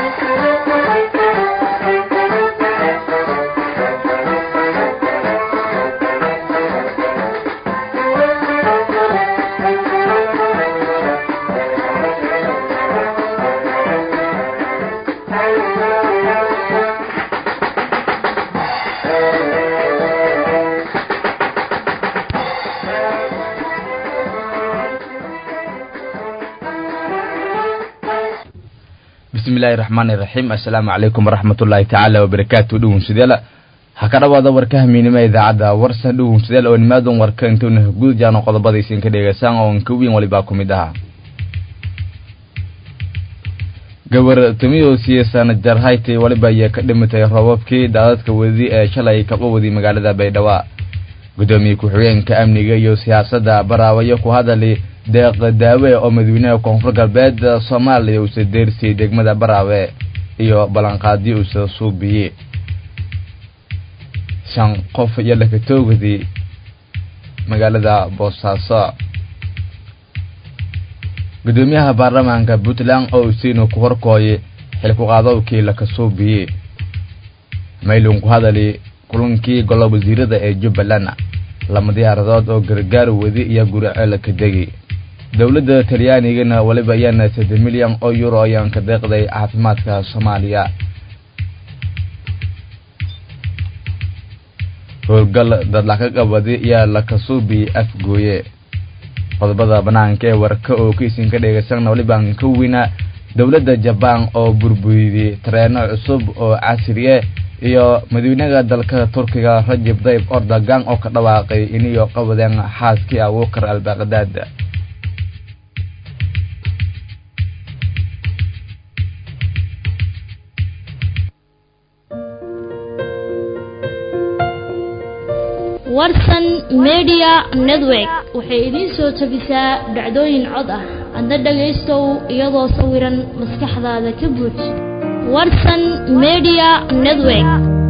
bismillahi raxmaani raxiim assalaamu calaykum waraxmatullaahi tacaala wabarakaatu dhowunsideela ha ka dhawaada warka hamiinima idaacadda warsan dhowunsideel oo nimaadan warka intuuna guud jaano qodobadaysin ka dhegaysaan oo ka weyn walibaa ku mid ahaa gabar tumiyo siyasan jarhaytay waliba ayay ka dhimatay roobabkii daadadka wadi ee shalay kaba wadi magaalada baydhabo gudoomiye ku-xigeenka amniga iyo siyaasadda baraawayo ku hadali deeq daawe oo madaxweynaha koonfur galbeed soomaaliya uusa deersiyey degmada baraawe iyo ballanqaadyo uusa suubiyey shan qof iyo lakatoogadi magaalada boosaaso gudoomiyaha baarlamaanka puntland oo usiinu ku horkooyay xilku-qaadowkii lakasuubiyey maylun ku hadali kulankii golo wasiirada ee jubbaland lama diyaaradood oo gargaar wadi iyo guriceel ka degi dowladda talyaanigana waliba ayaana saddex milyan oo euro ayaan ka deeqday caafimaadka soomaaliya howlgal dadlaka qabadi iyo lakasuubi afgooye qodobada banaanka ee warka oo kaisin ka dhegaysanna walibaan ka weyna dowladda jabaan oo burburiyey tareeno cusub oo casriye iyo madaxweynaha dalka turkiga rajab dayib ordogan oo ka dhawaaqay iniyo qabadeen xaaskii abuukar albaqdaad warsan media network waxay idiin soo tabisaa dhacdooyin cod ah adna dhagaystow iyadoo sawiran maskaxdaada ka buuj warsan media network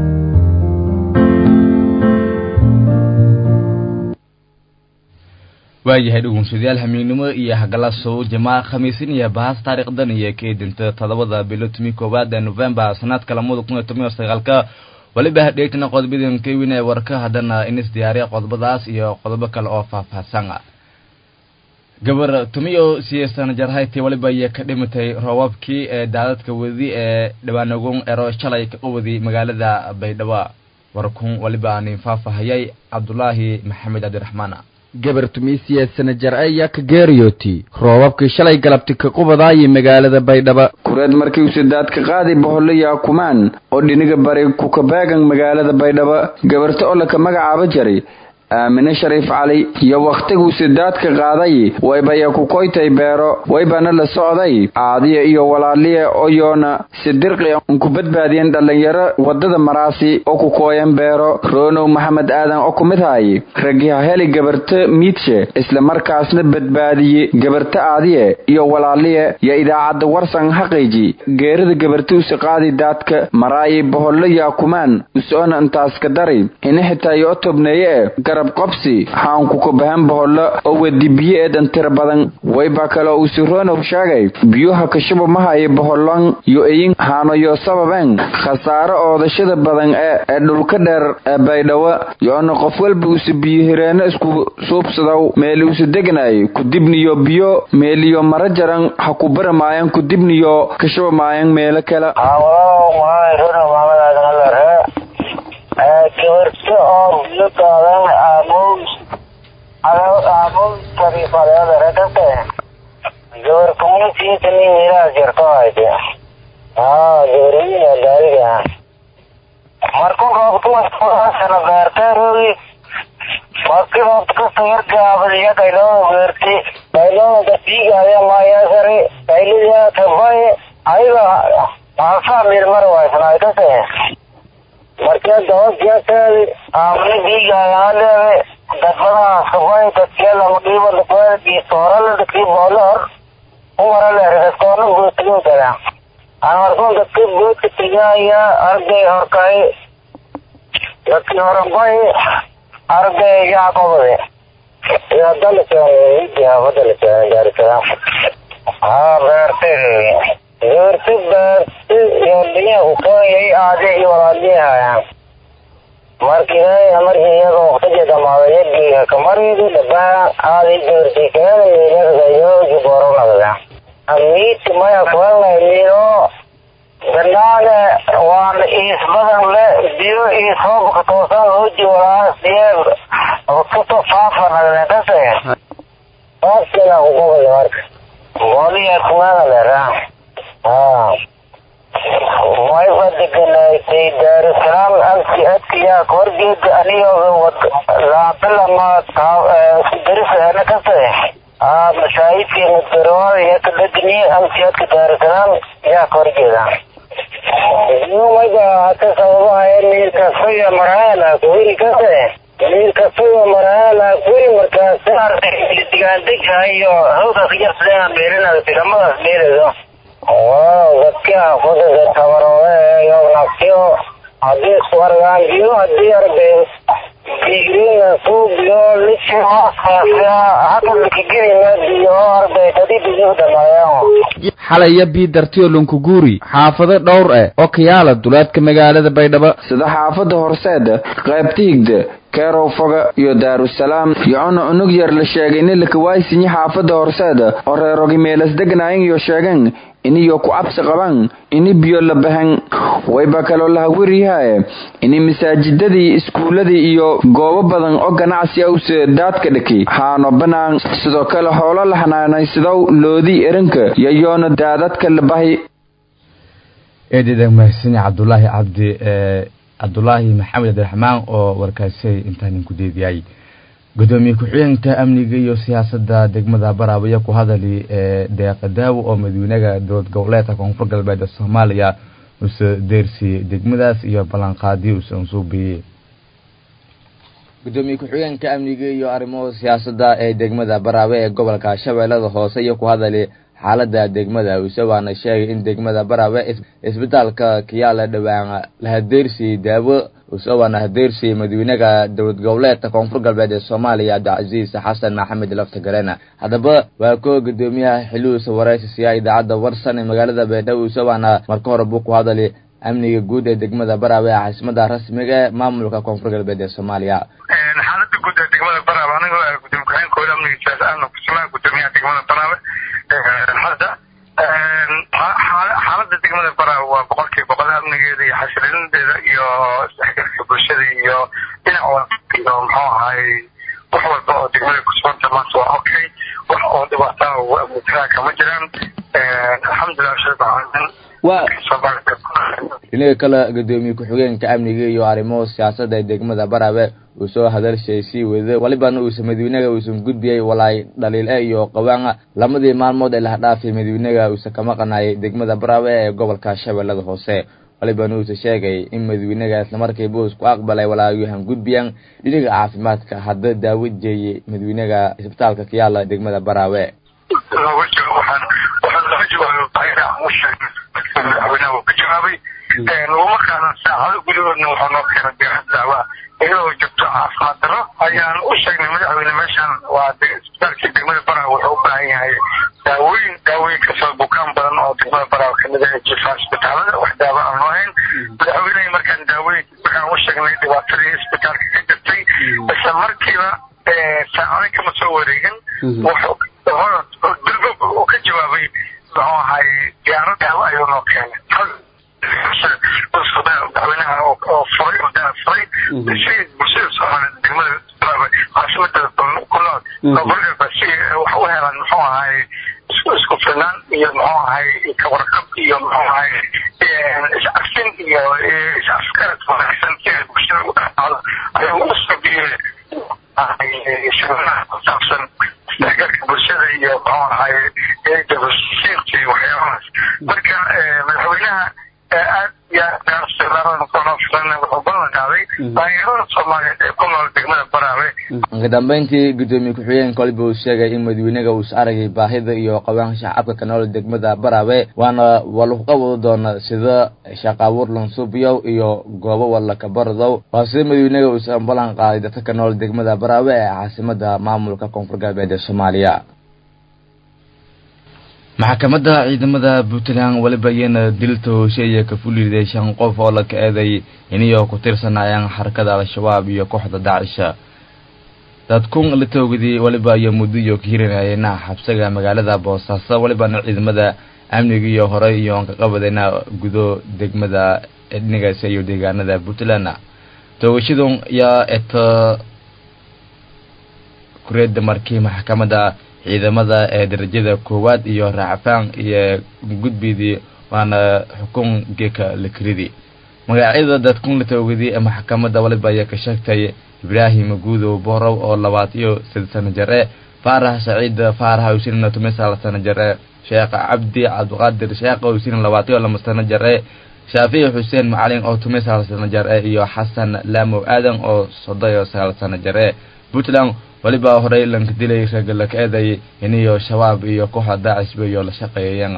waayahay dhugunsadayaal hamiignimo iyo hagalasow jamaa khamiisin iyo bahas taariikhdan iyo ka edinta todobada bilo tumi koowaad ee novembar sanadka lamada kun iyo toban iyo sagaalka waliba hadheegtana qodobadan ka weyn ee warka haddana inis diyaariya qodobadaas iyo qodobo kale oo faahfaahsan gabar tumiyo siyasan jarhayti waliba ayay ka dhimatay roobabkii ee daadadka wadi ee dhawaanagon ero shalay ka wadi magaalada baydhabo warkun waliba anin faahfaahayay cabdulaahi maxamed cabdiraxmaan gabar tumiisiya sanajar ayaa ka geeriyooti roobabkii shalay galabti ka qubadaayay magaalada baydhabo kureed markii uu sidaadka qaadi boholaya kumaan oo dhiniga bari kukabeegan magaalada baydhabo gabarta oo laka magacaaba jaray aamine shariif cali iyo wakhtiguu sidaadka qaaday waybaya ku koytay beero waybana la socday caadiya iyo walaaliya oyoona sidirqi ku badbaadiyeen dhallinyaro waddada maraasi oo ku kooyan beero roonow maxamed aadan oo ku mid haay ragiha heli gabarta miidshe isla markaasna badbaadiye gabarta aadiye iyo walaaliya yo idaacadda warsan xaqiiji geerida gabarta usi qaadi daadka maraayi bohollo yaakumaan usoona intaas ka dari ini xitaa yoo tobneeye qobsi xaanku kubahan bohollo oo wedi biyo eedan tira badan wayba kaloo uu siroonow sheegay biyuha kashuba mahayo bohollon yo eyin haanoyo sababeen khasaare oodashada badan ee ee dhulka dheer ee baydhabo yoona qof walba usi biyo hireeno isku suubsadow meeli usi degnaay kudibniyo biyo meeliyo mara jaran ha ku bari maayan kudibniyo kashuba maayan meelo kale gabarta oo biyo qaadan aamuus aamuus shariifaleedarekate gabar communitiisa nin meelahaas yarto hayde haa gabarina gaariga marku roobtumasana beertee roogi marki roobta kasta yargaabadiya kayloo beerti kayloo dasiigaya maayasari kayliya kabaye ayaga haasaa milmar waysnaydase markee dabadjeeteedi aamni biigaayaaleede dadbadaha kabay dadkeeda maqiiba dadweedii soorale dadkii boolehor umaraleer dadkoona gootigo kala aan markuu dadkii goodka tegaya arday horkay dadkii horabay arday yacqobade iyadalakeenbadalakeen gaarikada haa beertay beerti beerti iyo liya ukooyay aade iyo walaaliyahayaan markii markii iyaga waqtigii dhamaaday yadgiiga kamaridu dhabaa aaday joortikada miilagayo jiboronagda amiiti maya kuelnaymino banaane waan iis badan le biyo iis hoobka toosan hoji walaas biye kuto faafanagden kase waaskina kugobay marka waliya kumana lera ha wayba deganaysay daarusalaam agti adkiyaa korgeeda anigo laabilama darisana kase aa mashaahidkii mudbarwaada iyo ka dhegni agti adka daarusalaam yaa korgeeda mayba hata sababaha miirkasaya maraala kuwiri kase miirkasaya maraala kuwiri markaas digaandega iyo hawda kajarsadena meerinada tigamadaas meeredo waaw dadka kudada tabarooe iyo nafsiyo haddii isku argaan biyo haddii arday digrina suubiyo lishi hooskaasa hakalakagelina biyo arday kadib biyo dhamaayaan xalaya biidartiyo lunkuguuri xaafado dhowr eh oo kayaala duleedka magaalada baydhabo sida xaafadda horseeda qaybta higda keerow foga iyo daarusalaam yocona unug yar la sheegay nin lakawaayisinyi xaafadda horseeda oo reerogi meelas degnaayang iyo sheegan iniyo ku cabsi qaban ini biyo la bahan wayba kaloo lahawiryahae ini masaajidadii iskuuladii iyo goobo badan oo ganacsi awse daadka dhaki haano banaan sidoo kale hoolo la xanaanaysadow loodii erinka yayoona daadadka la bahi eedida mahadsan cabdulaahi cabdi cabdulaahi maxamed abdiraxmaan oo warkaasay intaanin ku deediyay gudoomiye ku-xigeenka amniga iyo siyaasadda degmada baraabaya ku hadali ee deeqa daawo oo madawynaha dowlad goboleedka koonfur galbeed ee soomaaliya use deersiyey degmadaas iyo ballanqaadii use ansuubiyey gudoomiye ku-xigeenka amniga iyo arrimaha siyaasadda ee degmada baraabe ee gobolka shabeellada hoose iyo ku hadali xaalada degmada use waana sheegay in degmada baraabe isbitaalka kiyaala dhowaan lahadeersiyey daawo use waana hadeersiyey madawynaha dowlad goboleedka koonfur galbeed ee soomaaliya cabdicasiis xasan maxamed laftagarena haddaba waa koo gudoomiyaha xiliuusa waraysiya idaacadda warsan ee magaalada baydhabo use waana marka hore buu ku hadali amniga guud ee degmada baraabe ee caasimada rasmiga ee maamulka koonfur galbeed ee soomaaliya xaalada guud ee degmada baraabe anigoo ah gudoomiye ku-xigeenkooda amniga siyaasa ahna kusugnaa gudoomiyaha degmada baraabe hadda xaalada degmada baraabe waa boqolkiiba boqol amnigeeda iyo xasilindeeda iyo isdhexgalka bulshada iyo dhinac walba iyo muxuu ahay wax walba oo degmada kusuganta maanta waa okay wax oo dhibaataa amnitaa kama jiraan alxamdulilah shirka waa dhinaga kale gudoomiye ku-xigeenka amniga iyo arrimaha siyaasadda ee degmada baraabe uu soo hadalshay sii wada walibana uusa madawynaga uusan gudbiyey walaay dhaliil-e iyo qawaana lamadii maalmood ee lahadhaafay madawynaga uusa kama qanayay degmada baraabe ee gobolka shabeellada hoose walibana uusa sheegay in madawynaga islamarkiiba isku aqbalay walaayuhan gudbiyaan dhinaga caafimaadka hadda daawo jeeyey madawynaga isbitaalka kiyaala degmada baraabe madaxweynaha uu ka jawaabay markaana saacado gudahoodna wuxuu noo keenay deeqad daawa iyadoo jirto caafimaad daro ayaan u sheegnay madaxweyne meeshan waa isbitaalkii degmada bara wuxuu u baahan yahay daawooyin daawooyin kasoo bukaan badan oo degmada bara kamid ah jifa isbitaalada wax daawo aan loo hayn madaxweynehi markaan daawooyin markaan u sheegnay dhibaatadii isbitaalka ka jirtay isla markiiba saacado kama soo wareegin wuxuu durba uu ka jawaabay muxuu ahay diyaaro daawo ayuu noo keenay madaxweynaha oo furay oo daa furay si bulshada soomaaliya degmada caasimada ku nool gobolka si wax u helaan muxuu ahay isku filnaan iyo muxuu ahay kawarqab iyo muxuu ahay iscafsin iyo is-afgarad wanaagsan si ay bulshada u dhexaado ayuu u sabiyey shaqadaha ku saabsan isdhexgalka bulshada iyo muxuu ahay dabasiinka iyo waxyaabahaas marka madaxweynaha aad iyo wuxuu ballan qaaday dhalinyarada soomaaliyeed ee ku nool degmada baraawe ugu dambeyntii gudoomiye ku-xigeenka kolba uu sheegay in madawynaga uusa aragay baahida iyo qabaanka shacabka ka nool degmada baraawe waana waluqa wada doona sida shaqaabuur lansuubyow iyo goobo walaka baradow waa sida madawynaga uusan ballan qaaday dadka ka nool degmada baraawe ee caasimada maamulka koonfur galbeed ee soomaaliya maxkamadda ciidamada puntland weliba iyana dilta hoosheeya ka fuliday shan qof oo la ka-eeday iniyoo ku tirsanayaan xarakada al-shabaab iyo kooxda daacisha dadkun la toogidii weliba iyo muddo iyo ka hirinayena xabsiga magaalada boosaaso welibana ciidamada amniga iyo horey iyo ka qabadayna gudo degmada dhinigaasi iyo deegaanada puntland toogashadun yaa eta kureeda markii maxkamadda ciidamada ee darajada koowaad iyo raacfaan iyo gudbidii waana xukun geeka lakridi magacyada dadkun la toogidii ee maxkamadda waliba ayaa ka sheegtay ibraahim guudow borow oo labaad iyo sid sano jare faarax saciid faarax hawsin tumisal sano jare sheekh cabdi cabdiqaadir sheekh hawsin labaad iyo lama sano jare shaafici xuseen macalin oo tumisal sano jare iyo xasan laamow aadan oo soddon iyo sagaal sano jare puntland weliba horey lanka dilay ragga la ka-eeday iniyo shabaab iyo kooxda daacisba iyo la shaqeeyeen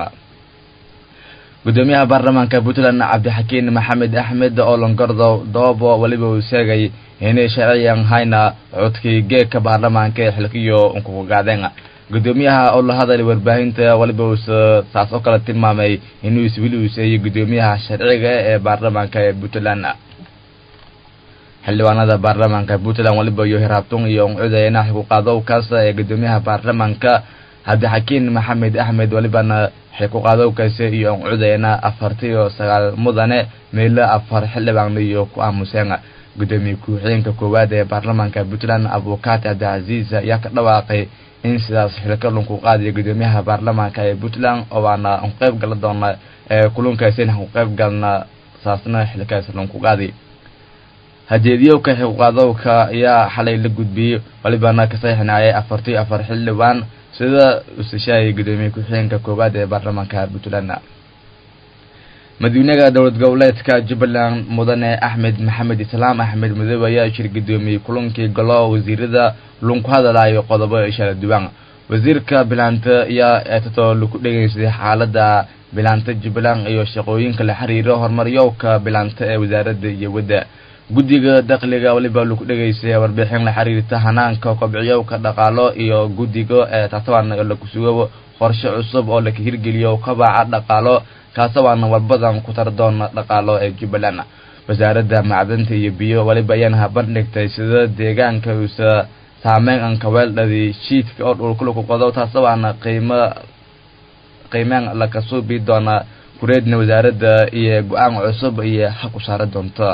gudoomiyaha baarlamaanka puntland cabdixakiin maxamed axmed oo longardo doobo weliba uu sheegay inay sharciyan hayna codkii geegka baarlamaanka ee xilkiyo unkugaadeen gudoomiyaha oo la hadalay warbaahinta weliba uuse saas oo kale tilmaamay inuu iswili uuseeyey gudoomiyaha sharciga ee baarlamaanka ee puntland xildhibaanada baarlamaanka puntland weliba iyo hiraabtun iyo uncudayna xilkuqaadowkaas ee gudoomiyaha baarlamaanka cabdixakiin maxamed axmed welibana xilkuqaadowkaasi iyo uncudayna afarti iyo sagaal mudane meelo afar xildhibaan iyo ku aamuseen gudoomiye ku-xigeenka koowaad ee baarlamaanka puntland abukaati cabdicasiis ayaa ka dhawaaqay in sidaas xilka lunku qaadiyo gudoomiyaha baarlamaanka ee puntland oo aana qeyb gala doona ee kulunkaasina ku qeyb galna saasna xilkaas lunku qaadi hajeediyowka xilqaadowka ayaa xalay la gudbiyey walibana ka saxiixnaayay afartii afar xildhibaan sida usashaayay gudoomiye ku-xigeenka koowaad ee baarlamaanka puntland madaxweynaha dowlad goboleedka jubbaland mudane axmed maxamed islaam axmed madoobe ayaa shir gudoomiyey kulankii golo wasiirada lunku hadalayo qodobo shala duwan wasiirka bilaanta ayaa eetato laku dhegeysaday xaalada bilaanta jubbaland iyo shaqooyinka la xiriiro horumaryowka bilaanta ee wasaaradda iyo wadda guddiga dakhliga weliba lagu dhegeystay warbixin la xiriirta hanaanka kobciyowka dhaqaalo iyo guddiga ee taataban laku sugo qorshe cusub oo laka hirgeliyo kabaca dhaqaalo kaasabaana warbadan ku tar doona dhaqaalo ee jubbaland wasaaradda macdanta iyo biyo weliba ayaana habandhigtay sida deegaanka uusa saameyn anka weeldhadi shiidka oo dhulkulaku qodo taasabaana qiimo qiimeen laka suubi doona kureedna wasaaradda iyo go-aan cusub iyo haq u saara doonta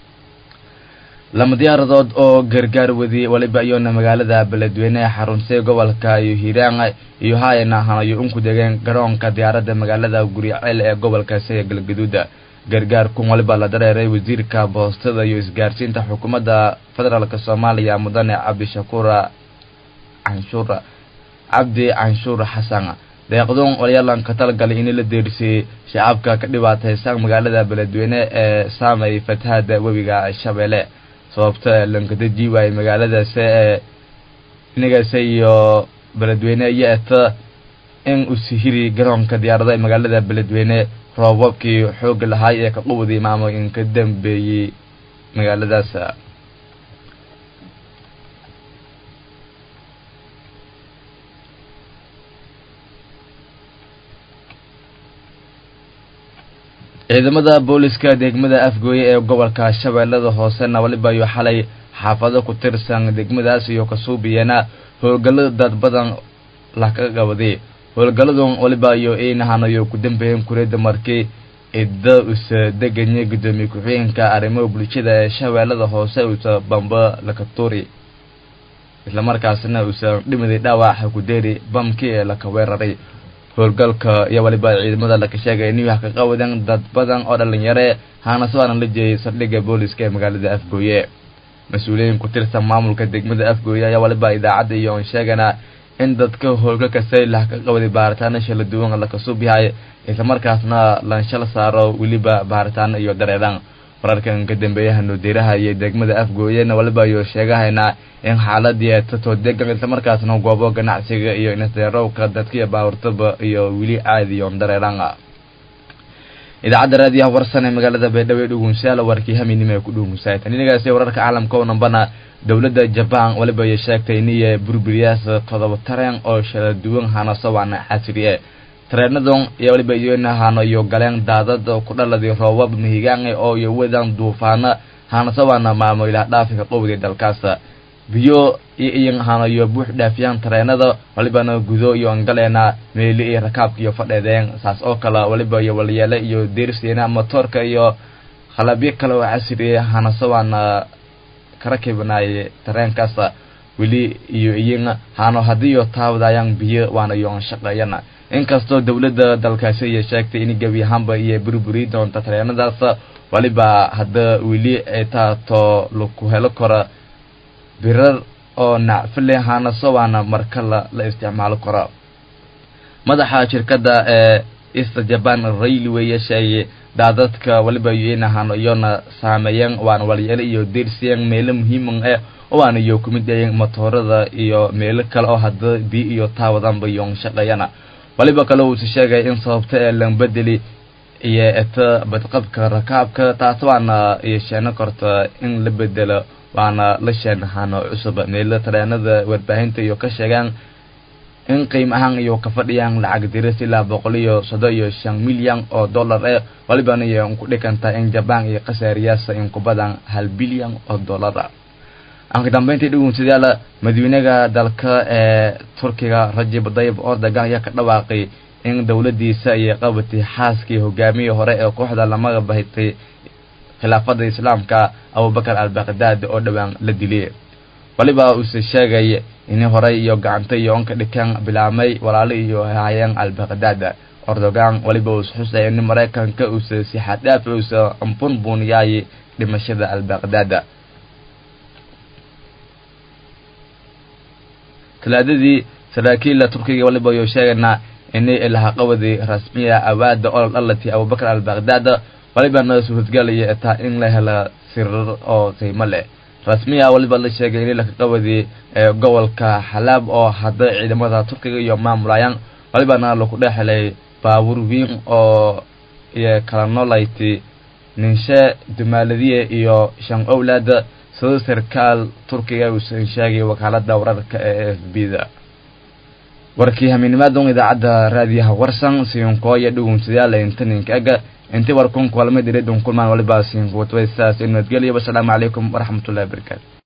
lama diyaaradood oo gargaar wadi waliba iyona magaalada beledweyne ee xarunsay gobolka iyo hiiraan iyo haayana hanayo unku degeen garoonka diyaaradda magaalada guriceel ee gobolkaasi ee galgaduuda gargaarkun waliba la dareeray wasiirka boostada iyo isgaarsiinta xukuumadda federaalk soomaaliya mudane cabdishakuur canshuur cabdi canshuur xasan deeqdun walyalan ka talgalay in la deersiyey shacabka ka dhibaataysan magaalada beledweyne ee saamay fatahada webiga shabeelle sababta lankadaji waayey magaaladaasi ee inagaasi iyo beledweyne iyo eta in usihiri garoonka diyaarada ee magaalada beledweyne roobabkii xooga lahaay ee ka qubadii maamo in ka dambeeyey magaaladaas ciidamada booliska degmada afgooye ee gobolka shabeellada hoosena waliba iyo xalay xaafado ku tirsan degmadaas iyo kasuubiyana howlgalo dad badan laka qabaday howlgaladun waliba iyo inahanayo ku dambeeyeen kureeda markii cidda usa deganya gudoomiye ku-xigeenka arrimaha bulshada ee shabeellada hoose usa bamba laka tuuri islamarkaasna usa dhimiday dhaawaca kudeeri bamkii ee laka weeraray howlgalka iyo waliba ciidamada laka sheegay inuu wax ka qawadeen dad badan oo dhalinyare haanasabaana la jeeyay saldhigga booliska ee magaalada afgooye mas-uuliyiin ku tirsan maamulka degmada afgooye ayaa waliba idaacadda iyo on sheegana in dadka howlgalka saylah ka qawaday baaritaano shala duwan laka sub yahay islamarkaasna lanshal saaro weliba baaritaano iyo dareeran wararkan ka dambeeyaha nuudeeraha iyo degmada afgooyena waliba iyo sheegahayna in xaaladii eetato degan islamarkaasna goobo ganacsiga iyo inaseerowka dadkiiyo baawurtaba iyo weli caadiyon dareeran idaacadda raadiyaha warsan ee magaalada baydhabo ee dhugunsaala warkii haminimo ee ku dhugunsaay taninigaasi wararka caalamka oo dhanbana dowladda jabaan waliba ay sheegtay iniya burburiyaas todoba tareen oo shala duwan hanaso waana xasriye tareenadon iyo waliba iyona hano iyo galeen daadad ku dhaladii roobab mihigaange oo iyo wadan duufaana hanasawaana maamo ilaah dhaafika qowdii dalkaasa biyo iyo iyan hano iyo buux dhaafiyaan tareenada walibana gudo iyo angaleena meeli iyo rakaabka iyo fadheedeen saas oo kale waliba iyo walyeele iyo deersiina motoorka iyo qalabyo kale oo casriya hanasawaana karakibnaaye tareenkaasa weli iyo iyan hano hadiiyo taabadayaan biyo waana iyo shaqeeyana inkastoo dawladda dalkaasi iyo sheegtay in gebi ahaanba iyo burburi doonta tareenadaas waliba hadda weli ay taato laku helo karo birar oo nacfile hanaso waana marka la la isticmaalo karo madaxa shirkadda ee east japan railway sheegay daadadka waliba iyona hano iyona saameeyeen waana walyeele iyo deersiyeen meelo muhiiman eh waana iyo kumid ayeen motoorada iyo meelo kale oo hadda biyo iyo taawadanba iyon shaqeeyana waliba kale uusi sheegay in sababta ee lambedeli iyo eta badqabka rakaabka taas waana iyo sheeno korta in la bedelo waana la sheenahano cusub meelo tareenada warbaahinta iyo ka sheegaan in qiim ahaan iyo ka fadhiyaan lacag diris ilaa boqol iyo soddon iyo shan milyan oo dollar eh walibana iyo ku dhigantaa in jabaan iyo khasaariyaasa in ku badan hal bilyan oo dollar anka dambeyntii dhugunsadayaal madaxweynaha dalka ee turkiga rajab dayib ordogan ayaa ka dhawaaqay in dowladiisa iyo qabatay xaaskii hogaamiyii hore ee kooxda lamaga bahitay khilaafada islaamka abubakar albaqdaad oo dhowaan la dilay waliba uuse sheegay in horey iyo gacanta iyo onka dhikan bilaamay walaali iyo hayeen albaqdaad ordogan waliba uus xusay in maraykanka uuse si xaddhaaf uuse bunbuniyay dhimashada albaqdaad talaadadii saraakiilla turkiga waliba ayuu sheegaynaa inay ilahaqabadii rasmiya awaada olol dhalati abubakar albaqdaad walibana suuradgalaya taa in la hela sirar oo qiimo leh rasmiya waliba la sheegay in lakaqabadii gobolka xalaab oo hadda ciidamada turkiga iyo maamulayaan walibana laku dhex helay baabuur wiin oo iyo kala noolayti ninshe dumaaladiye iyo shan owlaad sida sarkaal turkiga uusan sheegay wakaalada wararka ee f b da warkii hamiinimaadon idaacadda raadiyaha warsan sinkooya dhugunsadayaal intaninka ega intii warkun kulama diridun kulmaan waliba sinkuwatway sidaas nabadgelyo wasalaamu calaykum waraxmatullahi wabarakaatu